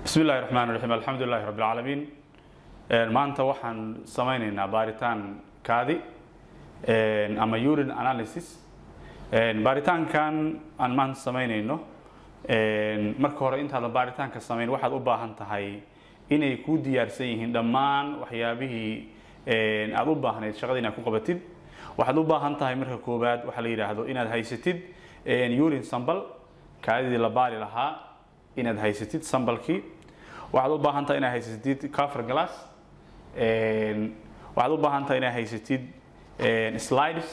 bismi illahi raxmaan raxiim alxamdu lilahi rabbi alcaalamiin maanta waxaan samaynaynaa baaritaan kaadi ama urine analysis baaritaankan aan maanta samaynayno marka hore intaadan baaritaanka samayn waxaad u baahan tahay inay kuu diyaarsan yihiin dhammaan waxyaabihii aad u baahnayd shaqada inaad ku qabatid waxaad u baahan tahay marka koowaad waxaa la yidhaahdo inaad haysatid urine sambal kaadidii la baari lahaa inaad haysatid sambalkii waxaad u baahan tahay inaad haysatid cover glass waxaad u baahan tahay inaad haysatid slides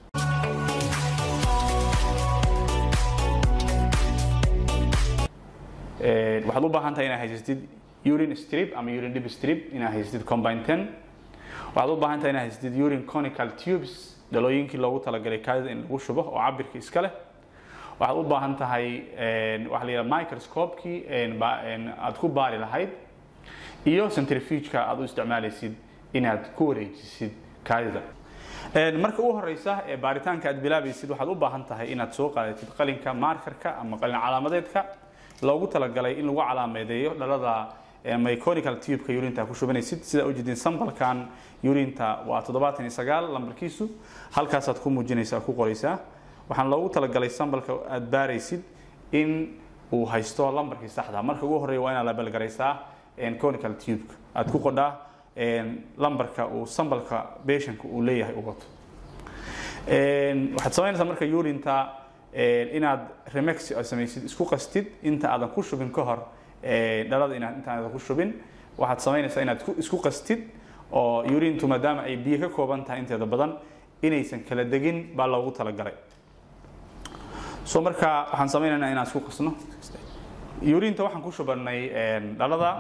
waxaad u baahan tahay inaad haysatid urine strip ama urine dip strip inaad haysatid combine ten waxaad u baahan tahay inaad haysatid urine conical tubes dhalooyinkii loogu talagalay kaadida in lagu shubo oo cabirka iska leh waxaad u baahan tahay waxa la yidhaha microscopekii aad ku baari lahayd iyo centrifugeka aad u isticmaalaysid inaad ku wareejisid kaadida marka ugu horeysa ee baaritaanka aad bilaabaysid waxaad u baahan tahay inaad soo qaadatid qalinka markerka ama qalin calaamadeedka loogu talagalay in lagu calaameedeeyo dhalada myconical tubeka urinta ku shubanaysid sidaa ujeedin sambalkan urinta waa toddobaatan iyo sagaal lambarkiisu halkaasaad ku muujinaysa ku qoraysaa waxaan loogu talagalay sambalka aad baaraysid in uu haysto lambarkii saxda marka ugu horeeya waa inaad labelgaraysaa conical tubeka aad ku qodhaa lambarka uu sambalka beshanka uu leeyahay u wato waxaad samaynaysaa marka urinta inaad remex samaysid isku qastid inta aadan ku shubin ka hor dhalada inaad intaadan ku shubin waxaad samaynaysaa inaad isku qastid oo urintu maadaama ay biyo ka kooban tahay inteeda badan inaysan kala degin baa loogu talagalay so marka waxaan samaynaynaa inaan isku qasno urinta waxaan ku shubanay dhalada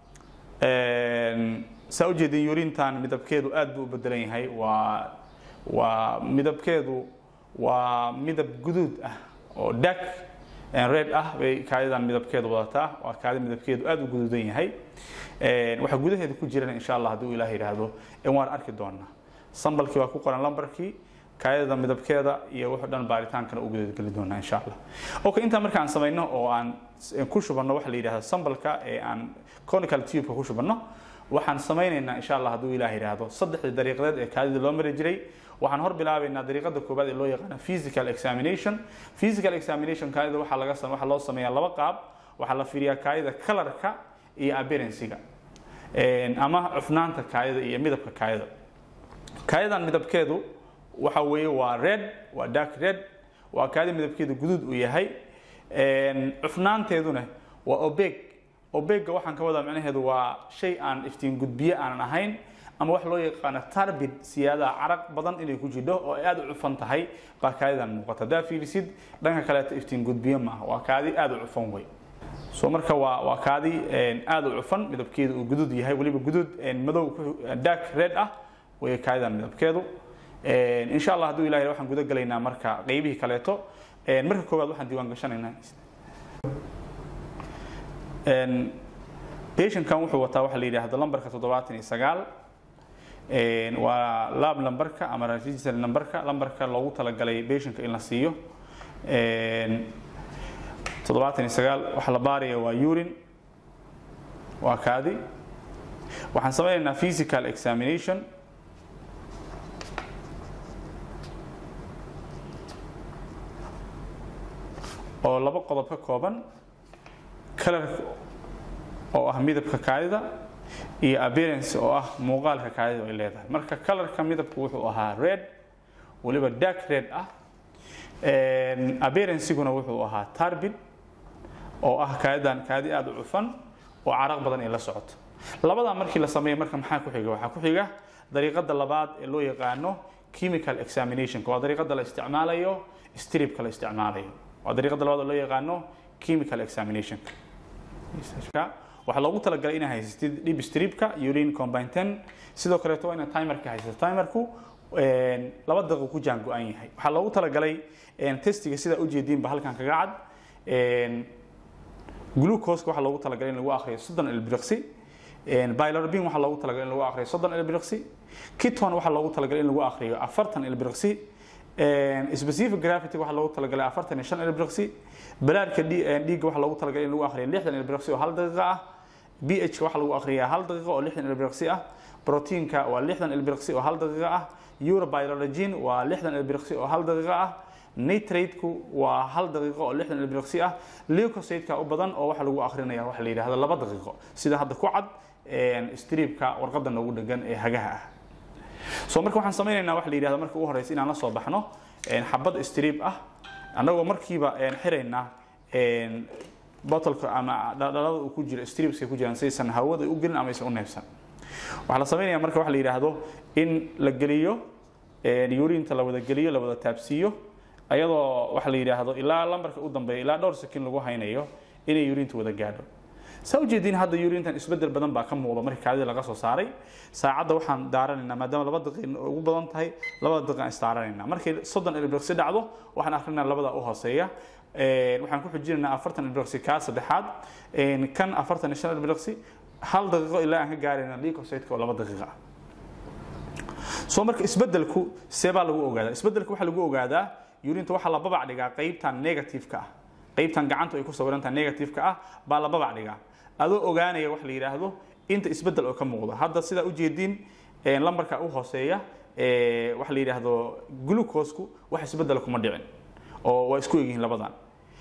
saa ujeedin urintan midabkeedu aad buu u bedelan yahay waa waa midabkeedu waa midab guduud ah oo dark red ah bay kaadidan midabkeedu wadataa waa kaadi midabkeedu aad u guduudan yahay waxaa gudaheeda ku jiran insha allah haddii uu ilaah yidhaahdo waan arki doonaa sambalkii waa ku qoran lambarkii kaadida midabkeeda iyo wuxuu dhan baaritaankana u gudageli doonaa insha allah okay intaa marka aan samayno oo aan ku shubanno waxa la yidhahdo sambalka ee aan conical tubeka ku shubanno waxaan samaynaynaa insha allah hadduu ilaah yidhaahdo saddexdii dariiqadeed ee kaadida loo mari jiray waxaan hor bilaabaynaa dariiqada koobaad ee loo yaqaano physical examination physical examination kaadida waxaa laga waxaa loo sameeyaa laba qaab waxaa la fiiriyaa kaadida colorka iyo appearancega ama cufnaanta kaadida iyo midabka kaadida kaadidan midabkeedu waxa weeye waa red waa dark red waa kaadi midabkeedu guduud uu yahay cufnaanteeduna waa obeg obega waxaan ka wadaa macnaheedu waa shay aan iftiin gudbiye aanan ahayn ama wax loo yaqaano tarbid siyaadaha caraq badan inay ku jidho oo ay aada u cufan tahay baa kaadidan muuqata haddaa fiirisid dhanka kaleeto iftiin gudbiye maaha waa kaadi aada u cufan wey so marka waa waa kaadi aada u cufan midabkeedu uu guduud yahay weliba guduud madow dark red ah way kaadidan midabkeedu insha allah hadduu ilahay waxaan guda gelaynaa marka qeybihii kaleeto marka koowaad waxaan diiwaan gashanaynaa patientkan wuxuu wataa waxaa la yidhaahdo lambarka toddobaatan iyo sagaal waa lab lambarka ama register lambarka lambarka loogu talagalay patientka in la siiyo toddobaatan iyo sagaal waxaa la baaraya waa urine waa kaadi waxaan samaynaynaa physical examination oo laba qodob ka kooban kalarka oo ah midabka kaadida iyo appearance oo ah muuqaalka kaadida ay leedahay marka kalarka midabku wuxuu ahaa red waliba dark red ah appearanceguna wuxuu ahaa tarbid oo ah kaadidan kaadi aada u cufan oo caraq badan ay la socoto labadaa markii la sameeya marka maxaa ku xiga waxaa ku xiga dariiqada labaad ee loo yaqaano chemical examinationka waa dariiqada la isticmaalayo stripka la isticmaalayo waa dariiqada labaad oo loo yaqaano chemical examinationka waxaa loogu talagalay inaad haysatid dhib stripka urine combine ten sidoo kaleeto waa inaad timerka haysato timerku laba daqiiqo ku jaan go-an yahay waxaa loogu talagalay testiga sidaa ujeediinba halkan kaga cad glucoseka waxaa loogu talagalay in lagu akhriyo soddon ilbiriqsi bilirubin waxaa loogu talagalay in lagu akhriyo soddon ilbiriqsi kiton waxaa loogu talagalay in lagu akhriyo afartan ilbiriqsi specific gravity waxaa loogu talagalay afartan iyo shan ilbiriqsi balaarka dhiigga waxaa loogu talagalay in lagu akhriyo lixdan ilbiriqsi oo hal daqiiqa ah bh waxaa lagu akhriyaa hal daqiiqo oo lixdan ilbiriqsi ah proteinka waa lixdan ilbiriqsi oo hal daqiiqo ah urobiologin waa lixdan ilbiriqsi oo hal daqiiqo ah nitrateku waa hal daqiiqo oo lixdan ilbiriqsi ah leucocyteka u badan oo waxaa lagu akrinaya waxa la yidhahdo laba daqiiqo sida hadda ku cad striibka warqadda noogu dhegan ee hagaha ah so marka waxaan samaynaynaa waxa la yidhahdo marka ugu horeysa inaan la soo baxno xabad striib ah annagoo markiiba xiraynaa bottleka ama dhalada uu ku jiro striibska ku jiraan saysan hawada u gelin ama aysan u neefsan waxaa la samaynaya marka waxa la yidhaahdo in la geliyo yurinta la wada geliyo la wada taabsiiyo ayadoo waxa la yidhaahdo ilaa lambarka u dambeeya ilaa dhowr sakin lagu haynayo inay yurinta wada gaadho saa ujeediin hadda yurintan isbedel badan baa ka muuqda markii kaadida laga soo saaray saacadda waxaan daaranaynaa maadaama laba daqiiq ugu badan tahay labada daqiiq aan isdaaranayna markay soddon ilbiriqsi dhacdo waxaan akrinaa labada u hooseeya waxaan ku xujinaynaa afartan ilbiriqsi kaa saddexaad kan afartan iyo shan ilbiriqsi hal daqiiqo ilaa aan ka gaarayna leucocytka oo laba daqiiqa ah soo marka isbedelku see baa lagu ogaadaa isbedelka waxaa lagu ogaadaa yurinta waxaa la babac dhigaa qaybtan negativeka ah qaybtan gacantu ay ku sawirantaha negativeka ah baa la babac dhigaa adoo ogaanaya wax la yidhaahdo inta isbedel oo ka muuqda hadda sidaa ujeediin lambarka u hooseeya waxa la yidhaahdo glucosku wax isbedel kuma dhicin oo waa isku egyihiin labadan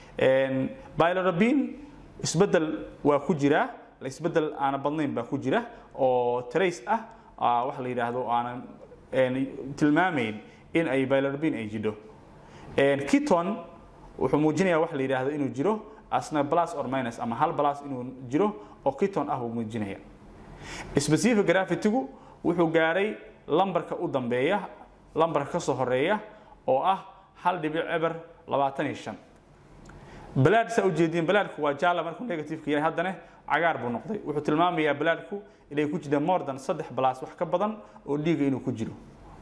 bilorabin isbedel waa ku jiraa isbedel aana badnayn baa ku jira oo trace ah waxa la yidhaahdo aanan tilmaamayn in ay bilorabin ay jidho kiton wuxuu muujinaya waxa la yidhaahdo inuu jiro asna plus or minus ama hal plus inuu jiro oo kiton ah buu muujinaya specific gravitygu wuxuu gaaray lambarka u dambeeya lambarka ka soo horeeya oo ah hal dhibic eber labaatan iyo shan balaad saa ujeediin balaadku waa jaala markuu negativeka yahay haddana cagaar buu noqday wuxuu tilmaamayaa balaadku inay ku jiraan more than saddex plus wax ka badan oo dhiiga inuu ku jiro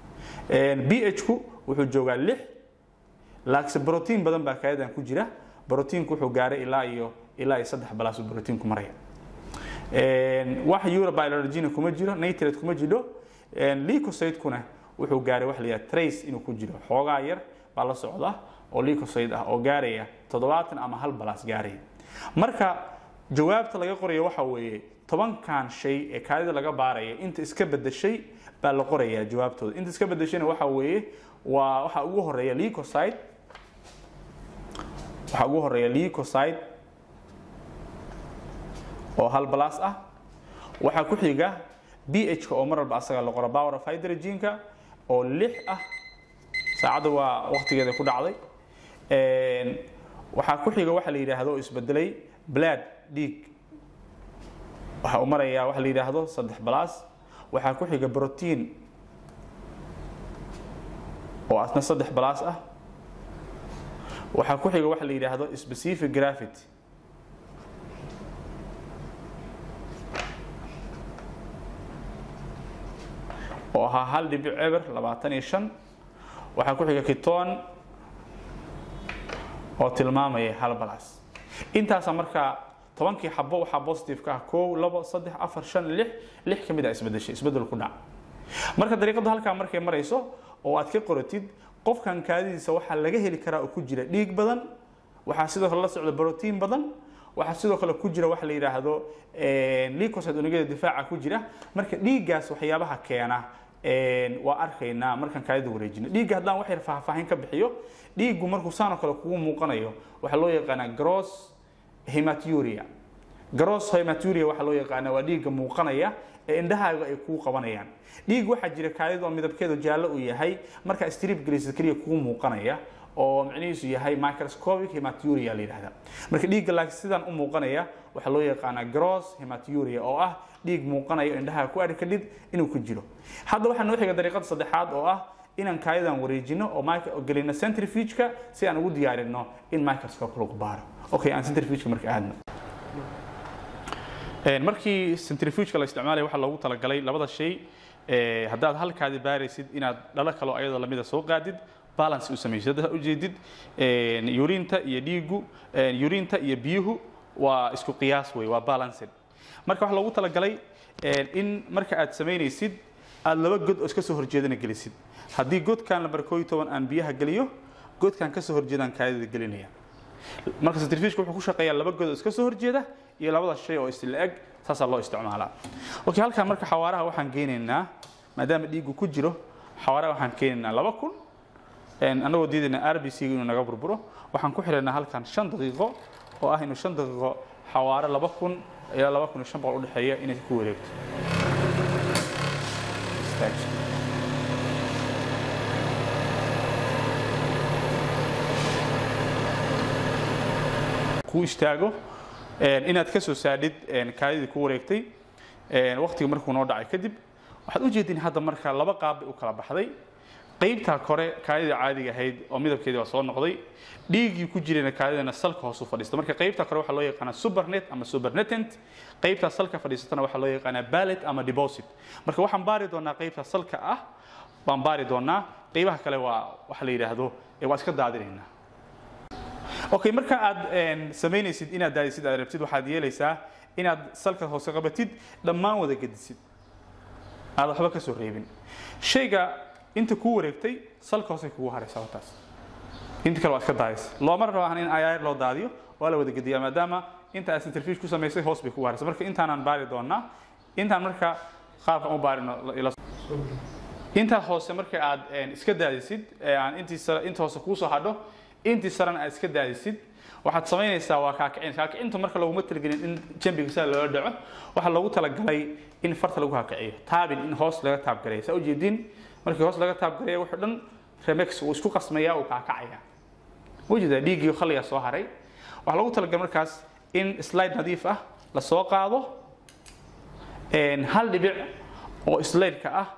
bh-ku wuxuu joogaa lix laakiin brotiin badan baa kaadadan ku jira brotiinku wuxuu gaaray ilaa iyo ilaa iyo saddex balaas brotiinku maraya wax urobiologina kuma jiro nitrate kuma jiro leucocytekuna wuxuu gaaray waxa la yidhaha trace inuu ku jiro xoogaa yar baa la socda oo leucocyte ah oo gaaraya toddobaatan ama hal balaas gaaraya marka jawaabta laga qorayo waxa weeye tobankan shay ee kaadida laga baaraya inta iska bedeshay baa la qorayaa jawaabtooda inta iska bedeshayna waxa weeye waa waxa ugu horeeya leucocyte waxaa ugu horeeya leucocyte oo hal balaas ah waxaa ku xiga bh-ka oo mar walba asaga la qoro power of hydrogenka oo lix ah saacadda waa waqtigeeda ku dhacday waxaa ku xiga waxa la yidhaahdo oo isbedelay blood dhiig waxa uu marayaa waxa la yidhaahdo saddex balaas waxaa ku xiga protein oo asna saddex balaas ah waxaa ku xiga waxa la yidhaahdo specific gravity oo ahaa hal dhibic eber labaatan iyo shan waxaa ku xiga kiton oo tilmaamaya hal balaas intaasa markaa tobankii xabo waxaa positive-ka ah kow labo saddex afar shan lix lix ka mid a isbedeshay isbedel ku dhac marka dariiqadu halkaa markay marayso oo aad ka qoratid qofkan kaadidiisa waxaa laga heli karaa oo ku jira dhiig badan waxaa sidoo kale la socda brotiin badan waxaa sidoo kale ku jira waxa la yidhaahdo leucocyte unugyada difaaca ku jira marka dhiiggaas waxyaabaha keena waa arkaynaa markaan kaadida wareejino dhiigga haddaan wax yar faahfaahin ka bixiyo dhiiggu markuu saanoo kale kugu muuqanayo waxaa loo yaqaanaa gross hematuria gross hematuria waxaa loo yaqaanaa waa dhiigga muuqanaya ee indhahaaga ay kuu qabanayaan dhiig waxaa jira kaadida oo midabkeedu jaallo uu yahay markaa strip gelisid keliya kuu muuqanaya oo micnihiisu yahay microscopic hematuria la yidhahda marka dhiigga laakiin sidaan u muuqanaya waxaa loo yaqaanaa gross hematuria oo ah dhiig muuqanaya oo indhaha ku arki kadhid inuu ku jiro hadda waxaa noo xiga dariiqada saddexaad oo ah inaan kaayadan wareejino oo gelino centrifugeka si aan ugu diyaarino in microscope lagu baaro okay aan centrifugeka marka aadno markii centrifugeka la isticmaalaya waxaa loogu talagalay labada shay haddaad halkaadi baaraysid inaad dhalo kaloo ayadoo lamida soo qaadid balance u samaysid hadda ujeedid yurinta iyo dhiigu yurinta iyo biyuhu waa isku qiyaas wey waa balanced marka waxaa loogu talagalay in marka aad samaynaysid aad laba god oo iska soo horjeedana gelisid haddii godkan lambar koo iyo toban aan biyaha geliyo godkan kasoo horjeedaan kaadida gelinaya marka centrifugeka wuxuu ku shaqeeyaa laba god oo iska soo horjeeda iyo labada shay oo isla eg saasaa loo isticmaalaa okay halkan marka xawaaraha waxaan geynaynaa maadaama dhiigu ku jiro xawaaraha waxaan keenaynaa laba kun annagoo diidayna r b c inuu naga burburo waxaan ku xidhaynaa halkan shan daqiiqo oo ah inuu shan daqiiqo xawaare laba kun ilaa laba kun iyo shan boqol udhexeeya inay ku wareegto ku istaago inaad ka soo saadhid kaadidii ku wareegtay waqtiga markuu noo dhacay kadib waxaad u jeedin hadda marka laba qaab bay u kala baxday qaybtaa kore kaadida caadiga ahayd oo midabkeedii waa soo noqday dhiiggii ku jirayna kaadidana salka hoos u fadhiista marka qaybta kore waxaa loo yaqaanaa supernet ama supernetent qaybtaa salka fadhiisatana waxaa loo yaqaanaa ballet ama deposit marka waxaan baari doonaa qaybta salka ah baan baari doonaa qaybaha kale waa waxa la yidhaahdo waa iska daadinaynaa okay marka aad samaynaysid inaad daadisid aad rabtid waxaad yeelaysaa inaad salka hoose qabatid dhammaan wada gedisid aad waxba ka soo reebin shayga inta kuu wareegtay salka hoose kugu haraysa wataas inta kale waa iska daadaysa looma rabaan in ayaar loo daadiyo waa la wada gediyaa maadaama inta aad centrifuge ku samaysay hoos bay kugu haraysa marka intaanaan baari doonaa intaan marka qaabkan u baarino intaa hoose marka aad iska daadisid aan intii inta hoose kuu soo hadho intii sarana aad iska daadisid waxaad samaynaysaa waa kaakicin kaakicinta marka laguma talagelin in jambiga sida loola dhaco waxaa loogu talagalay in farta lagu kaakiciyo taabin in hoos laga taabgareeyo saa ujeedin markii hoos laga taabgareeyo wuxuu dhan remex uu isku qasmayaa uu kaakacaya ujeedaa dhiiggii khaliga soo haray waxaa loogu talagalay markaas in slide nadiif ah la soo qaado hal dhibic oo slideka ah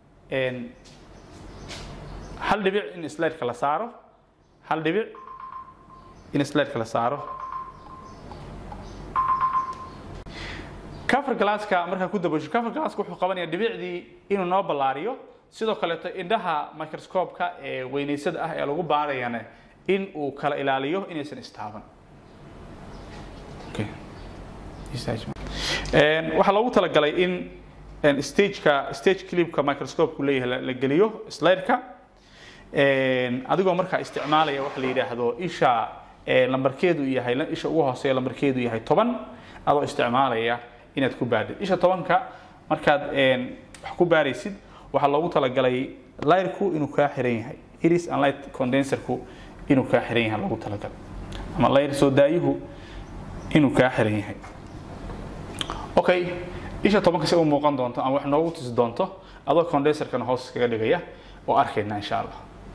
hal dhibic in slideka la saaro hal dhibic in slideka la saaro cover glasska markaa ku dabasho cover glasska wuxuu qabanaya dhibicdii inuu noo ballaariyo sidoo kaleeto indhaha microscope-ka ee weynaysada ah ee lagu baarayana in uu kala ilaaliyo inaysan istaaban waxaa loogu talagalay in stageka stage clipka microscope-ku leeyahay la geliyo slideka adigoo markaa isticmaalaya waxa la yidhaahdo isha lambarkeedu yahay isha ugu hooseeya lambarkeedu yahay toban adoo isticmaalaya inaad ku baadhid isha tobanka markaad wax ku baaraysid waxaa loogu talagalay layrku inuu kaa xiran yahay iris and light condenserku inuu kaa xiran yahay loogu talagalay ama layr soo daayuhu inuu kaa xiran yahay okay isha tobanka si u muuqan doonto ama wax noogu tusi doonto adoo condenserkana hoos kaga dhigaya oo arkayna insha allah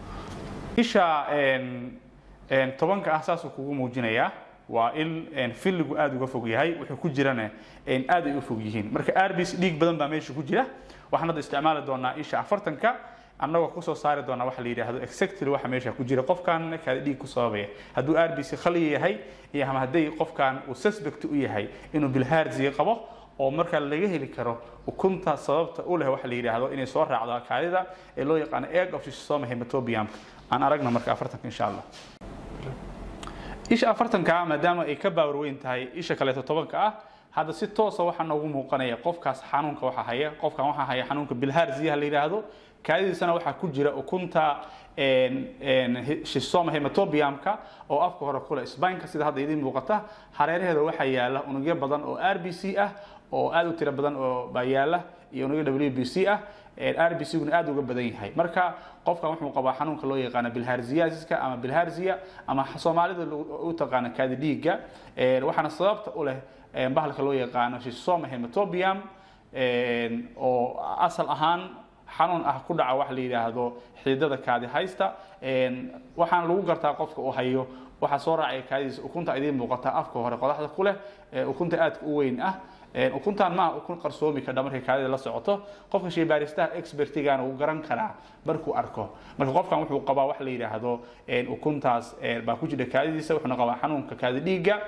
isha tobanka ah saasuu kugu muujinayaa waa in filligu aada uga fog yahay wuxuu ku jirana aad ay u fog yihiin marka arbis dhiig badan baa meesha ku jira waxaan hadda isticmaali doonaa isha afartanka annagoo kusoo saari doonaa waxa la yidhaahdo exactly waxa meesha ku jira qofkan kaada dhiig ku sababaya hadduu arbc khaliya yahay iyo ama hadday qofkan uu suspect u yahay inuu bilhaarziga qabo oo markaa laga heli karo ukunta sababta u leh waxa la yidhaahdo inay soo raacdo kaadida ee loo yaqaano egg of schistosoma hematobiumka aan aragna marka afartanka insha allah isha afartanka maadaama ay ka baawar weyn tahay isha kaleeto tobanka ah hadda si toosa waxaa noogu muuqanaya qofkaas xanuunka waxa haya qofkan waxaa haya xanuunka bilhaarziyaha la yidhaahdo kaadidiisana waxaa ku jira ukunta schistosoma hematobiumka oo afka hore kule spineka sida hadda idiin muuqata hareeraheeda waxaa yaala unugyo badan oo r b c ah oo aad u tiro badan oo baa yaala iyo unugyo w b c ah rbcguna aad uga badan yahay marka qofkan wuxuu qabaa xanuunka loo yaqaano bilharziasiska ama bilharzia ama soomaalida u taqaana kaadi dhiigga waxaana sababta u leh bahalka loo yaqaano schistosoma hematobium oo asal ahaan xanuun ah ku dhaca waxa la yidhaahdo xididada kaadi haysta waxaana lagu gartaa qofka uu hayo waxaa soo raacaya kaadidiisa ukunta idiin muuqata afka hore qodaxda ku leh ukunta aadka u weyn ah ukuntaan maaha ukun qarsoomi kadha markay kaadida la socoto qofka shaybaaristaha expertigana wuu garan karaa markuu arko marka qofkan wuxuu qabaa wax la yidhaahdo ukuntaas baa ku jira kaadidiisa wuxuuna qabaa xanuunka kaadi dhiigga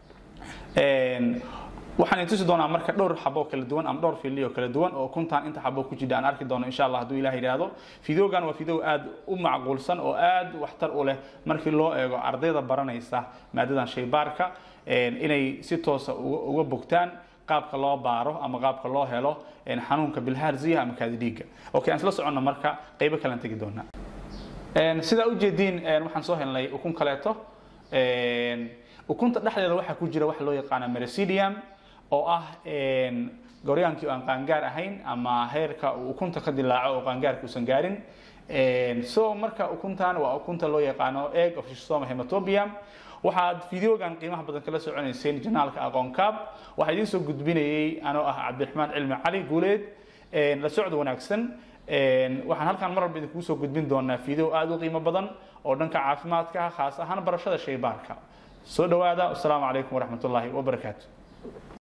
waxaan tusi doonaa marka dhowr xabo kala duwan ama dhowr fili oo kala duwan oo ukuntaan inta xabo ku jira aan arki doono insha allah hadduu ilaah yidhaahdo fideogan waa fideo aad u macquulsan oo aad waxtar u leh markii loo eego ardayda baranaysa maadadan shaybaarka inay si toosa uga bogtaan qaabka loo baaro ama qaabka loo helo xanuunka bilhaarziya ama kaadi dhiigga okay aan isla soconno marka qaybo kalean tegi doonaa sidaa ujeediin waxaan soo helnay ukun kaleeto ukunta dhexdeeda waxaa ku jira waxa loo yaqaana mericidium oo ah goryaankii oo aan qaangaar ahayn ama heerka uu ukunta ka dilaaco oo qaangaarka uusan gaarin so marka ukuntan waa ukunta loo yaqaano egg of schistoma hematobium waxaad videogan qiimaha badan kala soconayseen janaalka aqoon kaab waxaa idiin soo gudbinayay anoo ah cabdiraxmaan cilmi cali guuleed la socod wanaagsan waxaan halkan mar walba idinkugu soo gudbin doonaa video aada u qiimo badan oo dhanka caafimaadka ah khaas ahaan barashada shaybaarka soo dhawaada asalaamu calaykum waraxmatullaahi wabarakaatu